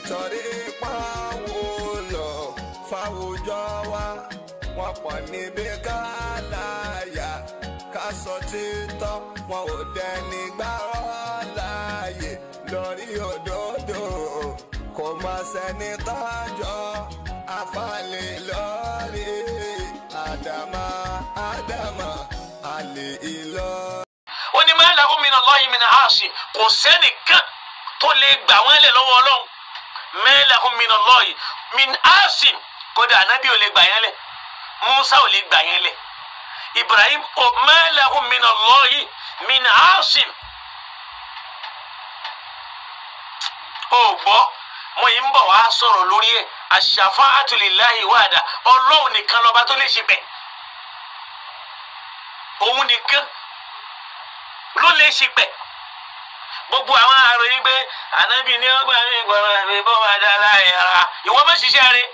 torí pàwọn lọ fáwùjọ wa wọn pọ̀ níbi ká láyà ká sọ títọ́ wọn ò dẹni gbárọ́ láàyè lórí òdodo kò má sẹ́ni tọ́jọ́ afálẹ̀ lórí àdàmà àdàmà àlè ìlọ. ó ní máa lahum min Allahi min aasi kò sẹ́nìkan tó lè gbà wọ́n lẹ̀ lọ́wọ́ ọlọ́run máa lahum min Allahi min aasi kódà anábì ò lè gbà yẹn lẹ̀ musa ò lè gbà yẹn lẹ̀ ibrahim ò máa lahum min Allahi min aasi ó gbọ́ mo yìí ń bọ̀ wá sọ̀rọ̀ lórí ẹ̀ ash-shafa'atu lillahi wahda ọlọ́run nìkan lọ́ba tó lè ṣe bẹ́ẹ̀ òun nìkan ló lè ṣe pẹ gbogbo àwọn àròyìn pé ànábì ní ọgbà mi gbọmọ mi bọ́ máa dá láàyè ara ìwọ má ṣiṣẹ́ rẹ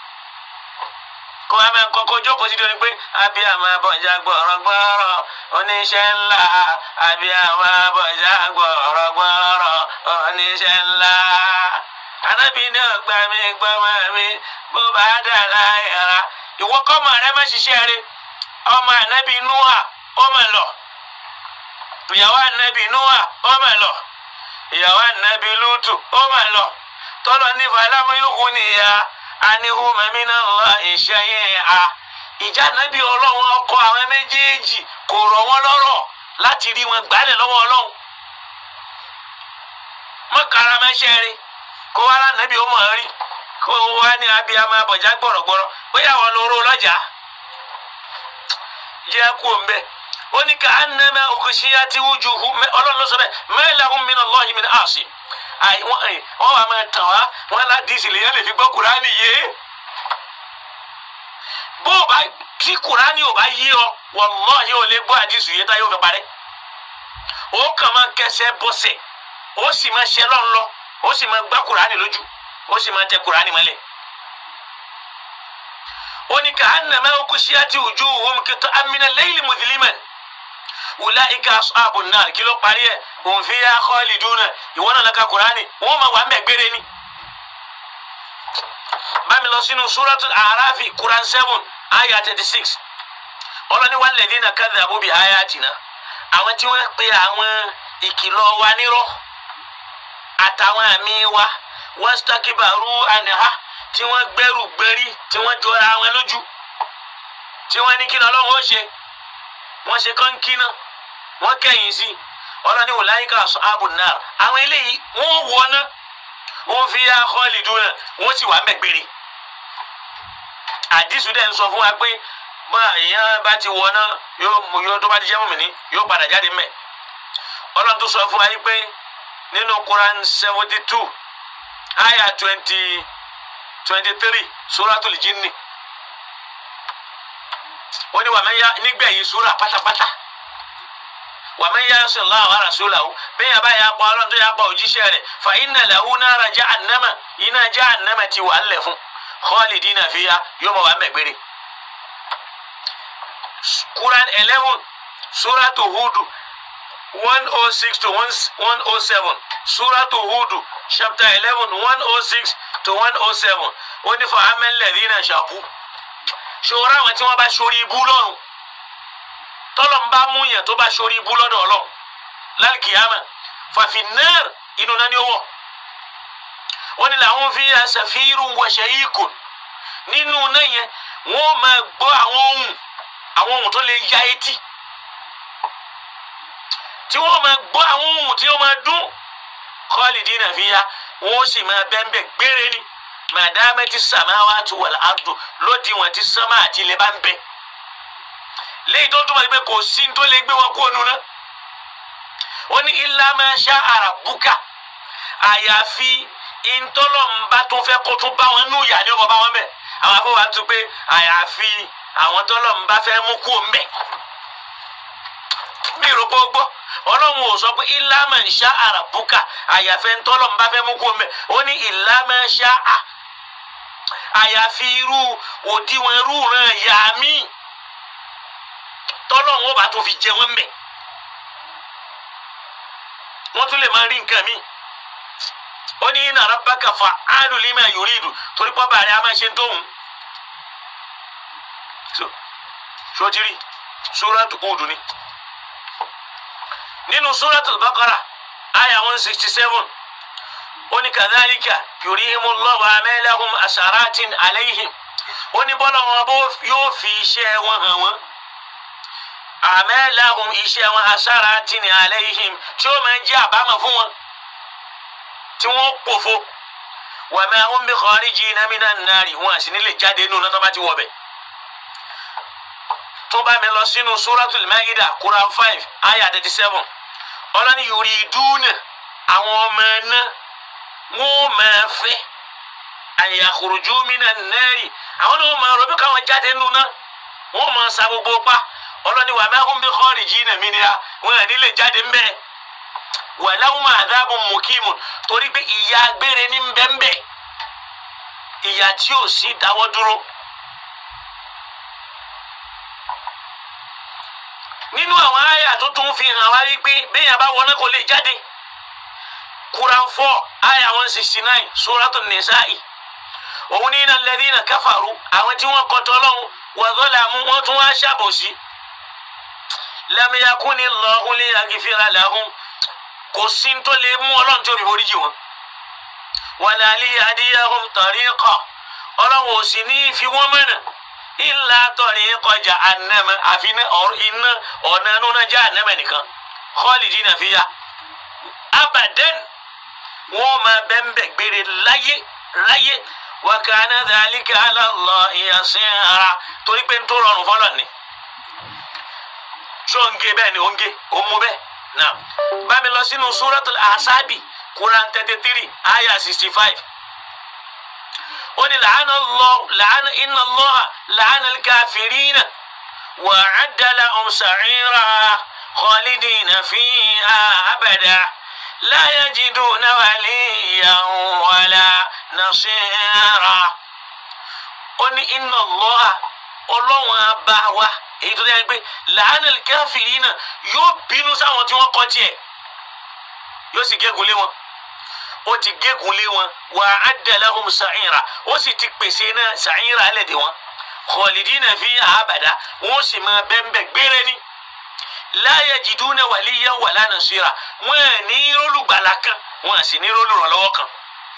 kó a máa kọ́kọ́ jókòó sí lórí pé abiyamọ abọjá gbọrọ gbọrọ oníṣẹ́ ńlá abiyamọ abọjá gbọrọ gbọrọ oníṣẹ́ ńlá ànábì ní ọgbà mi gbọmọ mi bó bá dá láàyè ara ìwọ kọ́mọ rẹ má ṣiṣẹ́ rẹ ọmọ ànábì núhà ọmọ lọ ìyàwó anabi nuwa ó mà lọ ìyàwó anabi lutu ó mà lọ tọ́lọ ní fàlámù yòókù nìyà anihu mamina lọ ìṣẹ́yìn a ìjà anabi ọlọ́run ọkọ àwọn méjèèjì kò rọ̀ wọ́n lọ́rọ̀ láti rí wọn gbálẹ̀ lọ́wọ́ ọlọ́run mọ́kàrà mẹ́ṣẹ́ rí kó wá lánàbí ó mọ̀ ọ́ rí kó wá ní abiyamọ abọ̀já gbọ̀rọ̀gbọ̀rọ̀ bóyá wọn lóró lọ́jà jẹ́ kú òun bẹ́ẹ̀ ó ní ká anamẹ òkùnṣíyá tí wújú hu ọlọ́run ló sọ bẹ́ẹ̀ mẹ́lẹ́hùn mi náà lọ́ọ̀hìn mi náà àṣì wọ́n wà máa tàn wá wọ́n ládìsí lèyàn lè fi gbọ́ kúránì yé bó o bá tí kúránì ò bá yé ọ wàlláhì ò lè gbọ́ àdìsí yé tá yóò fi parẹ́ ó kàn máa kẹsẹ̀ bọ́sẹ̀ ó sì máa ṣe lọ́n lọ ó sì máa gbá kúránì lójú ó sì máa tẹ kúránì mọ́lẹ̀ ó ní ká anamẹ òkùnṣíyá tí wújú hu kìtọ́ amínà lẹ́yìn mùsùlùmí ulaika ashabu nar kí ló parí ẹ òun fi yá khaliduna ìwọ náà lọ́ka kurani wọ́n máa wà ń bẹ̀ gbére ni. bámi lọ sínú suratul arafi quran seven ayah thirty six ọlọ́ni walladhina kadhabu bi ayatina àwọn tí wọ́n pe àwọn ìkìlọ̀ wa nírọ́ àtàwọn àmì wa wastakibaru anha tí wọ́n gbẹ́rù gbẹ́rí tí wọ́n jọra wọn lójú tí wọ́n ní kí ni ọlọ́run ó ṣe wọ́n ṣe kọ́ńkínà wọ́n kẹ́yìn sí ọlọ́ni wòláyíká ashabun nar àwọn eléyìí wọ́n wọná wọ́n fi yá khaliduna wọ́n sì wà mẹ́gbẹ̀rẹ̀ àdìsú dẹ̀ ń sọ fún wa pé bá èèyàn bá ti wọná yóò mú yóò tó bá ti jẹ́ mùmínì yóò padà jáde mẹ́ ọlọ́run tó sọ fún wa yìí pé nínú Quran seventy two ayah twenty twenty three suratul jinni ó ní wàmẹ́yà nígbẹ̀yìn sura pátápátá wàmẹ́yà sallallahu wa rasulahu bẹ́ẹ̀ yà bá yà pa ọlọ́run tó yà pa òjíṣẹ́ rẹ̀ fa inna lahu nara jahannama iná jahannama ti wà ńlẹ̀ fún khalidina fiha yóò mọ̀ wà mẹ́gbẹ̀rẹ̀. Quran eleven suratu hudu one oh six to one oh seven suratu hudu chapter eleven one oh six to one oh seven ó ní fa amẹ́lẹ́dínà ṣàkú ṣòro àwọn tí wọ́n bá ṣorí ibú lọ́rùn tọ́lọ̀ ń bá mú yẹn tó bá ṣorí ibú lọ́dọ̀ ọlọ́run lálùkìyàmà fàfin náà inú náà ni ó wọ̀ wọ́n ní làwọn fi ṣàfihàn wọ̀ṣẹ̀ yìí kù nínú náà yẹn wọ́n máa gbọ́ àwọn ohun àwọn ohun tó lè ya etí tí wọ́n máa gbọ́ àwọn ohun tí wọ́n máa dún khalidina fiha wọ́n sì máa bẹ́ẹ̀ gbére ni màdàmẹ́tì samawati wal ardu lódì wọn ti sánmà àti ilẹ̀ bá ń bẹ léyìí tó túmọ̀ sí pé kò sí tó lè gbé wọn kó nu náà wọ́n ní illa ma sha'a rabbuka àyàfi ìtọ́lọ́mùbá tó fẹ́ kó tún bá wọn nù yà ni ó mọ̀ bá wọn bẹ̀ àwọn afọwọ́ àti pé àyàfi àwọn tọ́lọ́mùbá fẹ́ mú kó ń bẹ̀ mi rò pé ó gbọ́ ọlọ́run ò sọ pé illa ma sha'a rabbuka àyàfi ìtọ́lọ́mùbá fẹ́ mú kó ń bẹ̀ ó ní illa ma sha'a àyàfi irú òdiwọ̀n irú ràn yà mí tọ́lọ́run ó bá tó fi jẹ wọ́n mẹ́ wọ́n tún lè máa rí nǹkan míì ó ní inna rabbaka fa'alu lima yuridu torí pọ́ bàrẹ̀ a máa ṣe tóun. sotiri suratu Hudu ni nínú suratu Baqara aya one sixty seven ó ní kadhalika yurihimullahu amalahum asaratin alayhim ó ní bọ́lá wọn bó yóò fi iṣẹ́ wọn hàn wọ́n amalahum iṣẹ́ wọn asaratin alayhim tí ó máa jẹ́ àbámọ̀ fún wọn tí wọ́n pòfo wa ma hum bi kharijina minan nari wọn àti nílé jáde nínú náà tó bá ti wọ̀ bẹ̀ tó bá mi lọ sínú suratul maida quran five ayah thirty seven ọlọ́ni yuriduna àwọn ọmọ ẹ̀ná wọ́n máa fẹ́ an yakhruju minan nari àwọn náà wọ́n máa rọ̀ bí káwọn jáde nínú náà wọ́n máa sa gbogbo pa ọlọ́ni wa ma hum bi kharijina minha wọn àní lè jáde ń bẹ́ẹ̀ wa lahum adhabun mukimun torí pé ìyà gbére ní bẹ́ẹ̀ ìyà tí ò sí dáwọ́ dúró. nínú àwọn àyà tó tún fi hàn wá wípé béèyàn bá wọná kò lè jáde Quran four àyà one sixty nine Suratul Nisa'i òun ní innal ladhina kafaru àwọn tí wọ́n kọtọ lọ́hùn wa zalamu wọ́n tún wá ṣàbòsí lam yakunillahu liyaghfira lahum kò sí tó lè mú ọlọ́run tó fi foríjì wọn wala liyahdiyahum tariqa ọlọ́run ò sì ní fi wọ́n mọ̀nà illa tariqa jahannama àfi iná ọ̀nà inú náà jahannama nìkan khalidina fiha abadan wọ́n máa bẹ́ńbẹ́ gbére láyé láyé wa kana dhalika ala Allahi yasira torí pé ń tó rọrùn fọlọ́ ni ṣóńgé bẹ́ẹ̀ ni òǹgé òmú bẹ́ẹ̀ náà bá mi lọ sínú suratul ahsabi quran thirty three ayah sixty five ó ní làánà lọ làánà iná lọ́hà làánà káfírínà wà á dàlà ọ̀sàrìrà khalidina fiha abada la yajiduna waliyan wala nasira ó ní iná lọ́hà ọlọ́wọ́n abá wa èyí tó dẹ́ pé làánà káfírínà yóò bínú sáwọn tí wọ́n kọ́ tiẹ̀ yóò sì gégùn lé wọn ó ti gégùn lé wọn wà á dẹ̀lẹ́ hum sàìrà ó sì ti pèsè náà sàìrà ẹlẹ́dẹ̀ wọn khalidina fiha abada wọn sì máa bẹ́ńbẹ́ gbére ni la yajiduna waliyan wala nasira wọn à ní rólùgbàlà kan wọn à sì ní rólùrànlọ́wọ́ kan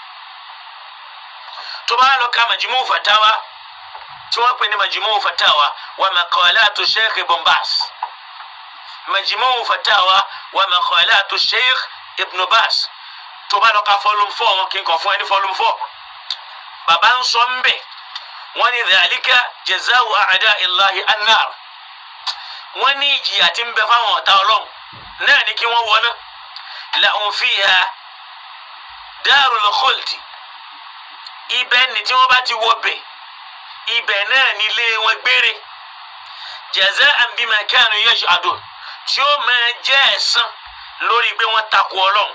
tó bá lọ ka Majmu' Fatawa tí wọ́n pè ní Majmu' Fatawa wa maqalatu Sheikh Ibn Baz Majmu' Fatawa wa maqalatu Sheikh Ibn Baz tó bá lọ ka volume four wọn kí n kàn fún ẹ ní volume four bàbá ń sọ ń bẹ̀ wọ́n ní dhalika jazau a'da'illahi annar wọ́n ní ìjìyà tí ń bẹ fáwọn ọ̀tá ọlọ́run náà ní kí wọ́n wọná lahum fiha darul khuldi ibẹ̀ ni tí wọ́n bá ti wọ bẹ̀ ibẹ̀ náà nílé wọn gbére jaza'an bima kanu yash'adun tí ó máa jẹ́ ẹ̀san lórí pé wọ́n takò ọlọ́run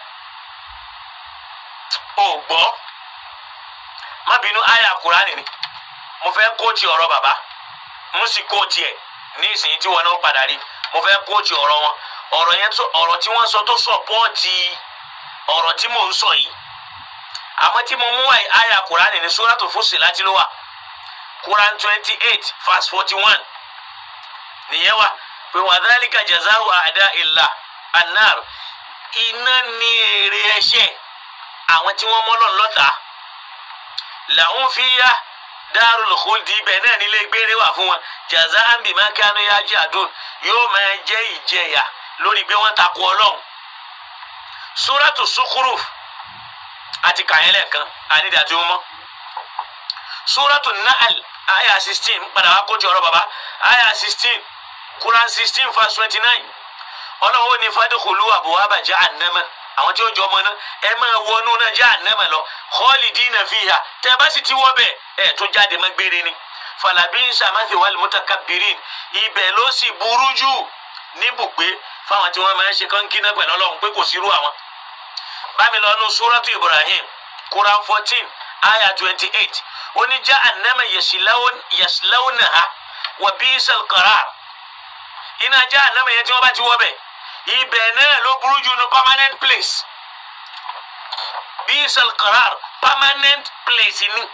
ò gbọ́ má bínú àyà kúránì ni mo fẹ́ kóòtì ọ̀rọ̀ bàbá mo sì kóòtì ẹ̀ ní ìsìn tí wọn náà padà rí mo fẹ́ kóòtì ọ̀rọ̀ wọn ọ̀rọ̀ yẹn tó ọ̀rọ̀ tí wọ́n sọ tó sọ̀pọ́ọ̀tì ọ̀rọ̀ tí mò ń sọ yìí àmọ́ tí mo mú àyà kúránì ní Suratul Fussilat ló wà Quran twenty eight verse forty one nìyẹn wà pé wa dhalika jazau a'da'illah annar iná ní èrè ẹ̀ṣẹ̀ àwọn tí wọ́n mọ́lọ̀ lọ́ta làwọn fi yá darul khuldi ibẹ̀ náà nílé gbére wà fún wọn jaza'an bima kanu yaj'adun yóò máa jẹ́ ìjẹyà lórí bí wọ́n takò ọlọ́run suratu Zukhruf àti kàyẹ́lẹ̀ kan ànídìí àti mọ́ suratu Nahl aya sixteen padà wá kó ti ọ̀rọ̀ bàbá aya sixteen Quran sixteen verse twenty nine ọlọ́run ní fadkhulu abwaba jahannama àwọn tí ó jọ ọmọ náà ẹ máa wọnú náà jahannama lọ khalidina fiha tẹ ẹ bá sì ti wọ bẹ́ẹ̀ ẹ tún jáde má gbére ni falabisa mathwal mutakabbirin ibẹ̀ ló sì burú jù níbùgbé fáwọn tí wọ́n máa ń ṣe kọ́ńkínná pẹ̀lú ọlọ́run pé kò sírú àwọn. bámi lọ nu suratu Ibrahim Quran fourteen aya twenty eight oní jahannama yaslawnaha wa bisal qarar iná jahannama yẹn tí wọ́n bá ti wọ bẹ́ẹ̀ ibẹ̀ náà ló burú jù ní permanent place bisal qarar permanent place ni.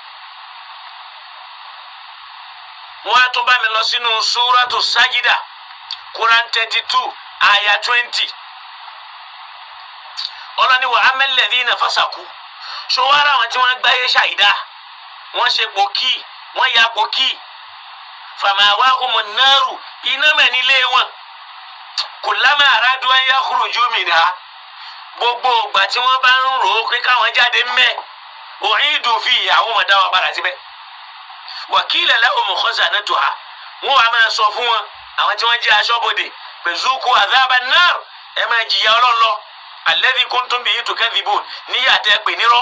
wọ́n á tún bá mi lọ sínú súrátù sájídà quran thirty two aya twenty ọlọ́ni wa amẹ́lẹ́dínà fásakù ṣọwárà àwọn tí wọ́n gbáyé ṣàìdá wọ́n ṣe pòkì wọ́n ya pòkì fàmáwá ọmọ náírù iná mẹ́nilé wọn kùlámà àràdùn ayé kúròjú mìíràn gbogbo ìgbà tí wọ́n bá ń rò ó pé káwọn jáde mẹ́ òyìn dùn fi ìyàwó wọn dá wọn padà síbẹ̀ wàkìlẹ̀ lẹ́wọ̀n mọ̀kọ́sà náà tó ha wọ́n wàá máa sọ fún wọn àwọn tí wọ́n jẹ́ aṣọ́bodè pẹ̀zúkú àdáàbà náà ẹ máa jìyà ọlọ́lọ́ alẹ́bí kúntùn bíi tukẹ́dìbò níyà tẹ́ pè nírọ́.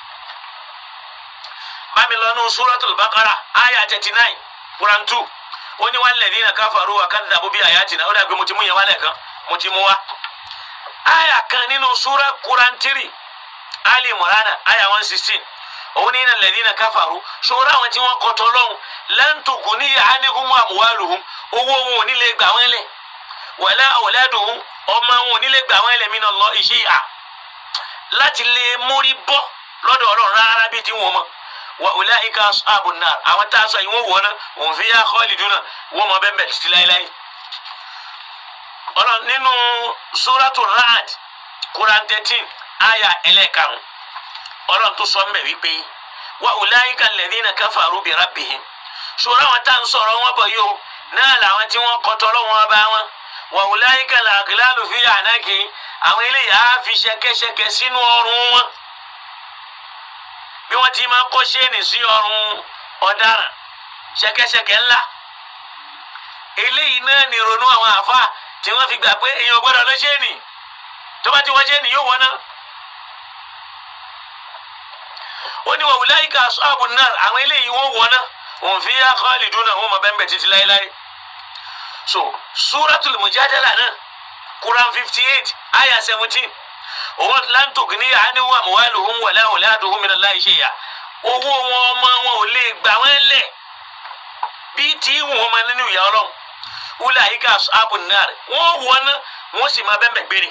bámi lọ nù suratul Baqara àyà thirty nine Quran two ó ní walladhina kafaru wa kadhabu bí ayatina ó dàgbé mo ti mú yẹn wálẹ̀ kan mo ti mú wá. àyà kan nínú sura Quran three Ali Imran àyà one sixteen òun ní alladhina kafaru ṣòro àwọn tí wọ́n kọ́tọ́ lọ́hùn lan tughniya anhum amwaluhum owó wọn ò ní lè gbà wọ́n lẹ̀ wala auladuhum ọmọ wọn ò ní lè gbà wọ́n lẹ̀ min Allah shay'a láti lè mórí bọ́ lọ́dọ̀ ọlọ́run rárá bíi tí wọ́n mọ̀ wa ulaika ashabun nar àwọn tá a sọ yìí wọ́n wọ̀ náà wọ́n fiha khaliduna wọ́n mọ̀ bẹ́ẹ̀ bẹ́ẹ̀ títí láéláé. ọlọ́run nínú suratu Ra'd Quran thirteen aya ẹlẹ́ẹ̀karùn-ún ọlọ́run tó sọ mbẹ̀ wípé wa ulaika alladhina kafaru bi rabbihim ṣòro àwọn tá à ń sọ̀rọ̀ wọn bọ̀ yìí o náà làwọn tí wọ́n kọ́tọ́ lọ́wọ́ bá wọn wa ulaika al-aghlalu fi a'naqi àwọn eléyìí á fi ṣẹ̀kẹ̀ṣẹ̀kẹ̀ sínú ọrùn wọn bí wọ́n ti máa kó ṣéènì sí ọrùn ọ̀daràn ṣẹ̀kẹ̀ṣẹ̀kẹ̀ ńlá eléyìí náà ní ronú àwọn àfa tí wọ́n fi gbà pé èèyàn gbọ́dọ̀ lọ ṣéènì tó bá ti wọ́n ṣéènì yóò wọ́n náà. ó ní wa ulaika ashabun nar àwọn eléyìí wọ́n wọ́n náà hum fiha khaliduna wọ́n mọ̀ bẹ́ẹ̀ bẹ́ẹ̀ títí láéláé. so suratul mujadala náà quran fifty eight ayah seventeen òun lan tughniya anhum amwaluhum wala auladuhum minallahi shay'a owó wọn ọmọ wọn ò lè gbà wọn lẹ̀ bí tí wọn máa nínú ìyá ọlọ́run ulaika ashabun nar wọ́n wọ́n náà wọ́n sì máa bẹ́ẹ̀ bẹ́ẹ̀ gbére.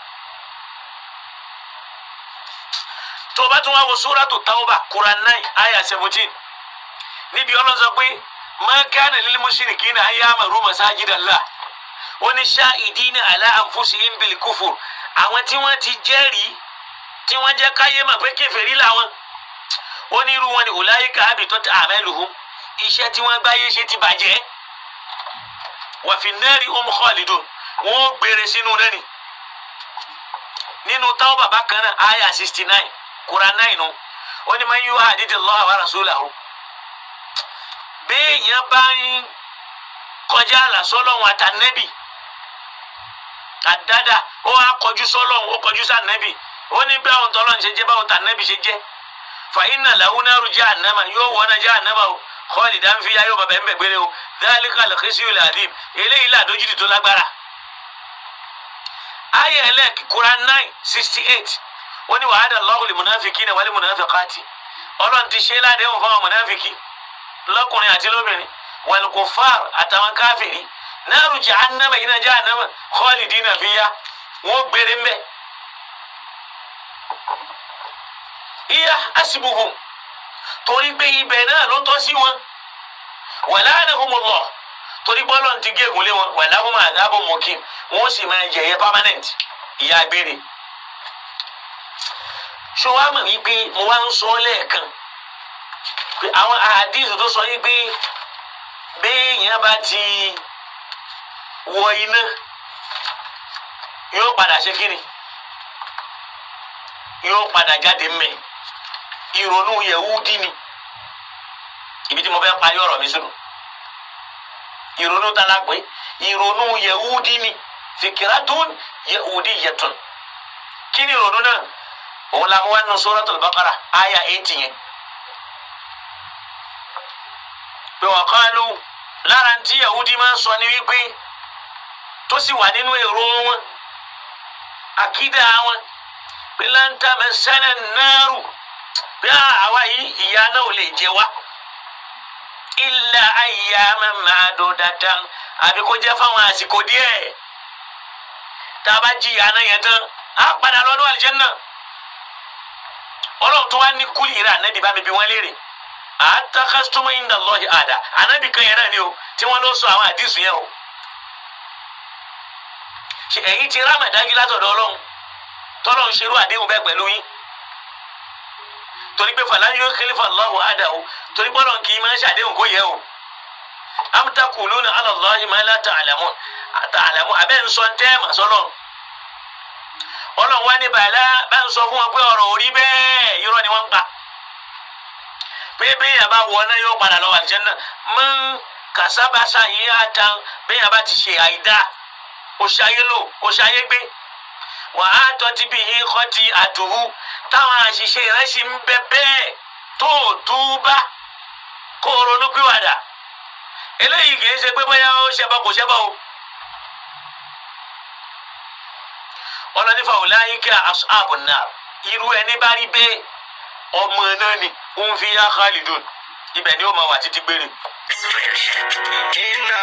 tó o bá tún wá wo suratu tawba quran nine ayah seventeen níbi ọlọ́run sọ pé ma kana lil mushrikina an ya'muru masajidallah wọ́n ní shahidina ala anfusihim bil kufur àwọn tí wọ́n ti jẹ́rìí tí wọ́n jẹ́ káyé mà pé kèfèrí làwọn ó ní irú wọn ni ulaika habitat a'maluhum iṣẹ́ tí wọ́n gbáyé ṣe ti bàjẹ́ wa fin nari hum khalidun wọ́n ó gbére sínú náà ni nínú tawba bákan náà ayah sixty nine quran nine o ó ní man yuhadidillah wa rasulahu béèyàn bá ń kọjá àlà sọ́lọ́run àtànẹ́bì àdáda ó wá kọjú sọ́lọ́run ó kọjú sànẹ́bì ó ní bí àwọn tọ́lọ́run ṣe jẹ́ báwọn tànẹ́bì ṣe jẹ́ fàyínà làwọn náírà jahannama yóò wọ́n náà jahannama o khalidan fiha yóò bàbá ẹ̀mẹ́ gbére o dhalika al-khizyul adhim eléyìí làdójútì tó lágbára. ayé ẹlẹ́ẹ̀kì Quran nine sixty eight ó ní wa'ada Allahu lil-munafiqina wal-munafiqati ọlọ́run ti ṣe é ládéhùn fún àwọn mọ̀nàfíkì lọ́kùnrin àti lóbìnrin wal-kuffar àtàwọn káfìrí náàrù jahannama iná jahannama khalidina fiya wọ́n gbére mbẹ́. iya asibuhum torí pé ibẹ̀ náà ló tọ́ sí wọn wala'anahumullah torí bọ́lọ̀ ti gégùn lé wọn walahum adhabun muqim wọ́n sì máa jẹ̀yẹ permanent ìyá gbére. ṣé wàá mọ̀ wípé mo wá ń sọ lẹ́ẹ̀kan pé àwọn àdìsù tó sọ yìí pé béèyàn bá ti wọ iná yóò padà ṣe kíni yóò padà jáde mẹ ìrònú yẹwúdí ni ibi tí mo fẹ́ parí ọ̀rọ̀ mi sínú ìrònú tá la pé ìrònú yẹwúdí ni fikiratun yẹwúdíyatun kí ni ìrònú náà òun la mú wá nínú Suratul Baqara àyà eighty yẹn. pé wọ́n kọ́ ló lára tí yahudi máa ń sọ ní wípé tó sì wà nínú èrò wọn àkídà wọn pé láńtà mẹsánà náírù pé àwa yìí ìyà náà ò lè jẹ wá illa ayyaman ma'dudatan àbí kó jẹ́ fáwọn àsìkò díẹ̀ tá a bá jí ìyà náà yẹn tán á padà lọ́dún àlìjẹ́nnà ọlọ́run tó wá ní kúlì rẹ̀ ànábì bá mi bí wọ́n léèrè àtàkàsítọ́mọ́ inda Allahi àdá ànábì kan yẹn náà ni o tí wọ́n lọ sọ àwọn àdìsùn yẹn o ṣe ẹ̀yin ti rámàdájú látọ̀dọ̀ ọlọ́run tọ́lọ́run ṣerú àdéhùn bẹ́ẹ̀ pẹ̀lú yín torí pé fàlàyé yóò khalifa Allahu àdá o torí pé ọlọ́run kì í máa ń ṣàdéhùn kó yẹ o am taquluna ala Allahi ma la ta'lamun ta'lamun abẹ́ ń sọ ń tẹ́ mà sọ́lọ́run ọlọ́run wá ní bàálà bá ń sọ fún wọn pé ọ̀rọ̀ orí bẹ́ẹ̀ irọ́ ni wọ́n ń pa pé bẹ́ẹ̀ bá wọ náà yóò padà lọ àlùjánnà mọ́ kàsábàṣà yìí á tan bẹ́ẹ̀ bá ti ṣe àìdá òṣàyé lò òṣàyé gbé wọ́n á tọ́tí bí i kọ́ ti àdùhù táwọn àṣìṣe rẹ̀ sì ń bẹ bẹ́ẹ̀ tó o túbá kó o ronú pìwàdà eléyìí kì í ṣe pé bóyá ó ṣẹbọ kò ṣẹbọ o. ọlọ́ni fàwùláyín kí ashabun nar irú ẹni bá rí bẹ́ẹ̀ ọmọ náà ni ó ń fi yá khalidun ibẹ̀ ni ó máa wà títí gbére. إن